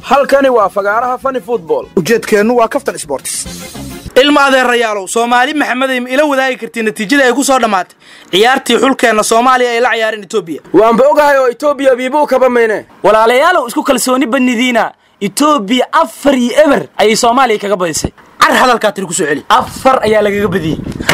halkani waa fagaaraha fani football ujeedkeennu waa kaftan sports ilma adeerayaalow soomaali maxamedey ma ila wadaagi kartii natiijada ay ku soo dhammaatay ciyaartii xulkeenna soomaaliya ay la ciyaareen etoobiya waanba ogahay oo etoobiya biibuu kaba mayne walaalayaalow isku kalsooni badnidiina etoobiya afar iyo eber ayay soomaaliya kaga badisay car hadalkaa tiri ku soo celi afar ayaa lagaga badiyey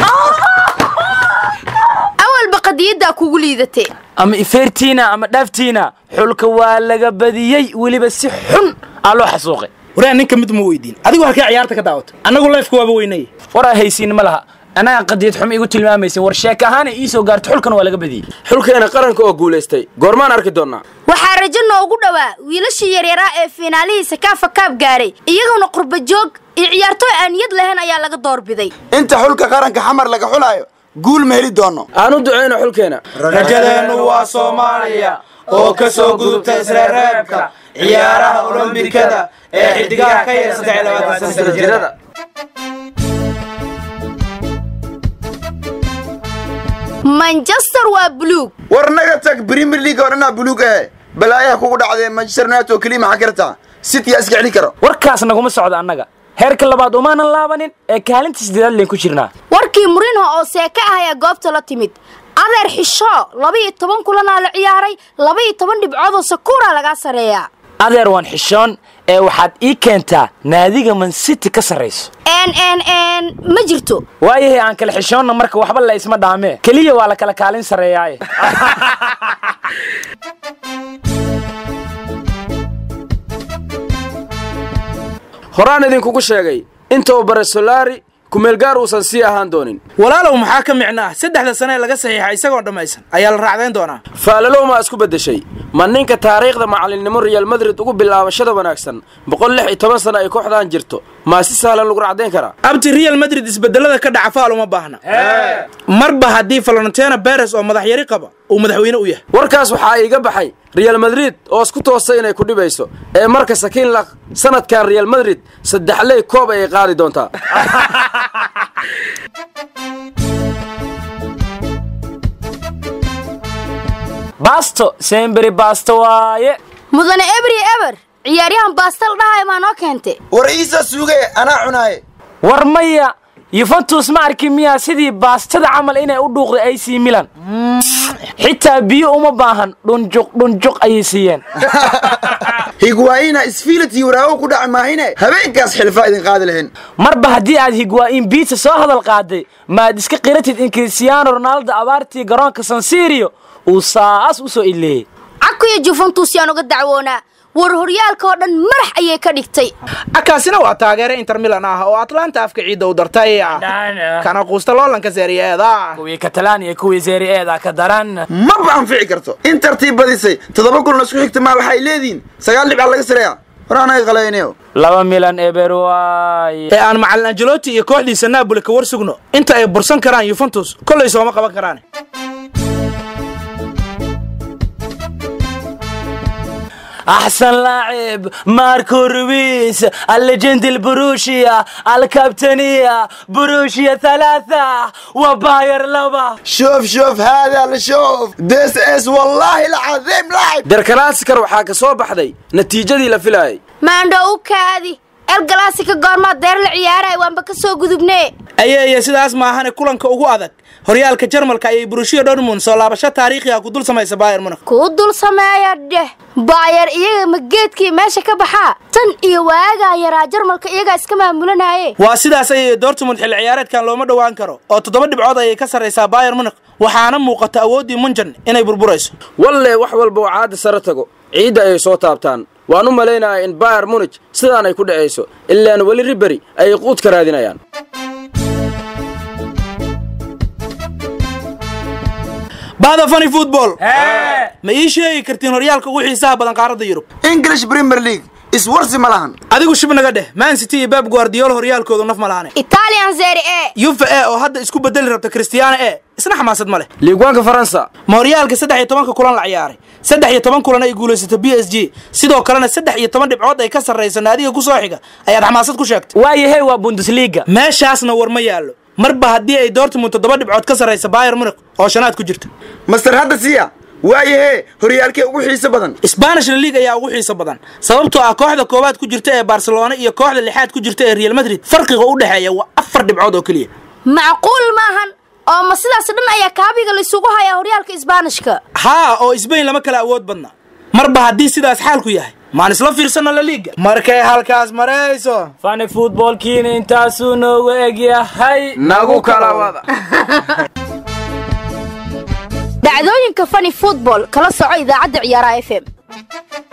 awalba qadiyaddaa kugu liidatee ama ifeertiina ama dhaaftiina xulka waa laga badiyey weliba si xun aa loo xasuuqay waraa ninka mid ma weydiin adigu halkee ciyaarta ka daawata annagu leefka waaba weynay waraa haysiin ma laha annaga qadiyad xum igu tilmaamaysin war sheeka ahaana ii soo gaarto xulkana waa laga badiyey xulkeena qaranka oo guulaystay goormaan arki doonnaa waxaa rajo noogu dhowaa wiilashii yaryaraa ee fiinaalihiisa kaafa kaab gaaray iyaguna qurba joog iyo ciyaartooy aan niyad lahayn ayaa laga doorbiday inta xulka qaranka xamar laga xulaayo guul ma heli doonno aan u ducayno xulkeena rajadeennu waa soomaaliya oo ka soo gudubta isreereebka ciyaaraha olombikada ee xidigaha ka yar saddex iyo labaatan sana jirada manchester waa buluug war naga tag premier league oo dhanaa buluug ahe balaayaha kugu dhacdee manchester united oo keliya maxaa kartaa city yaa iska celin karo warkaas naguma socdo annaga heerka labaad umaanan laabanin ee kaalinta siddeedaad leen ku jirnaa warkii murinho oo seeka ah ayaa goobta la timid adeer xisho laba-iyo toban kulanaa la ciyaaray laba-iyo toban dhibcoodoo sakuura lagaa sareeyaa adeer waan xishoon ee waxaad ii keentaa naadiga mancity ka sarrayso n n n ma jirto waayahay aan kala xishoonna marka waxba la isma dhaamee keliya waa la kala kaalin sarreeyaaye horaan idinkugu sheegay intou baresolari kumeelgaar uusan sii ahaan doonin walaalow maxaa ka micno ah saddexda sane ee laga saxiixa isagoo dhammaysan ayaa la raacdayn doonaa faalalow maa isku beddeshay ma ninka taariikhda macallinnimo real madrid ugu bilaabashada wanaagsan boqol lix iyo toban sana ay kooxdaan jirto maa si sahlan lagu racdayn karaa abti real madrid isbedelada ka dhaca faal uma baahna marba haddii valentena beres oo madaxyari qaba uu madaxweyne u yahay warkaas waxaa iiga baxay real madrid oo isku toostay inay ku dhibayso ee marka sakiin laq sanadkan real madrid saddexley koob ayay qaadi doontaa baasto semberi baasto waaye mudane ebri eber ciyaaryahan baastal dhahay maa noo keentay war iisa suuge anaa cunaaye war maya yuventus ma arki miyaa sidii baastada camal inay u dhuuqday ac milan xitaa biyo uma baahan dhunjuq dhunjuq ayay siiyeen higwaayina isfiilati waraago ku dhaci maahine habeenkaas xilfaa idin qaadi lahayn marba haddii aad higwaa'iin biita soo hadal qaaday maad iska qiratid in kristiyaano ronaaldo abaartii garoonka sansirio uu saas u soo ileeyey cakuyo juventus yaan uga dacwoonaa war horyaalka oo dhan madax ayay ka dhigtay akaasina waa taageere inter milan ah oo atlanta afka ciidda u dartay kana quusta loolanka seeriyeeda kuwii katalaaniya kuwii seeri eeda ka daran maba anfici karto in tartiib badisay toddoba kulna isku xigta maa waxay leedihiin sagaal dhibcaa laga sareeya war anaga qalaynayo laba milan eber waaye ee aan macalin angeloti iyo kooxdiisa naaboli ka war sugno inta ay bursan karaan yuventus kollay sooma qaban karaan أحسن لاعب ماركو رويس الليجند البروشيا الكابتنية بروشيا ثلاثة وباير لبا شوف شوف هذا لشوف ديس اس والله العظيم لاعب derkalasikar waxaa ka soo baxday natiijadii la filaayay maandho u kaadi el galaasika goormaad deer la ciyaaray waanba ka soo gudubnee ayeeye sidaas maahane kulanka ugu adag horyaalka jarmalka ayay burushiya dortmund soo laabasho taariikhi ah ku dul samaysa bayer munich kuu dul sameeya dheh baayar iyaga ma geedkii meesha ka baxaa tan iyo waagaa yaraa jarmalka iyagaa iska maamulanaaye waa sidaas ayay dortmund xilli ciyaareedkan looma dhowaan karo oo toddoba dhibcood ayay ka sarraysaa bayer munich waxaana muuqata awooddii munjan inay burburayso walle wax walba oo caadi sare tago ciidda ayay soo taabtaan waan u malaynayaa in bayer munich sidaan ay ku dhacayso ilaan weli riberi ayay quud ka raadinayaan bahda fani football ma ii sheegi kartiin horyaalka ugu xiisaha badan qaaradda yurub english premier league iswarsi ma lahan adigu shib naga dheh man city iyo beb guardiola horyaalkoodu naf ma lahane italian zeri e yuve e oo hadda isku bedeli rabta cristiano e isna xamaasad ma leh liigwaanka faransa ma horyaalka saddex iyo tobanka kulan la ciyaaray saddex iyo toban kulan ay guulaysato b s g sidoo kalena saddex iyo toban dhibcood ay ka sarrayso naadiga ku soo xiga ayaad xamaasad ku sheegtay waayahay waa bundesliga meeshaasna war ma yaallo marba haddii ay dortmund toddoba dhibcood ka sarraysa bayer munich oo shanaad ku jirta master hadda siya waayahee horyaalkee ugu xiiso badan spanish la liig ayaa ugu xiiso badan sababtoo ah kooxda koowaad ku jirta ee barcelona iyo kooxda lixaad ku jirta ee real madrid farqiga u dhexeeya waa afar dhibcood oo keliya macquul maahan oo ma sidaas dhan ayaa kaabiga laysugu hayaa horyaalka isbaanishka haa oo sbain lama kala awood badna marba haddii sidaas xaalku yahay maan isla fiirsano la liiga markay halkaas marayso fani futboolkiina intaasuu noogu egyahay nagu kala wada dhacdooyinka fani football kala soco idaacadda ciyaaraha f m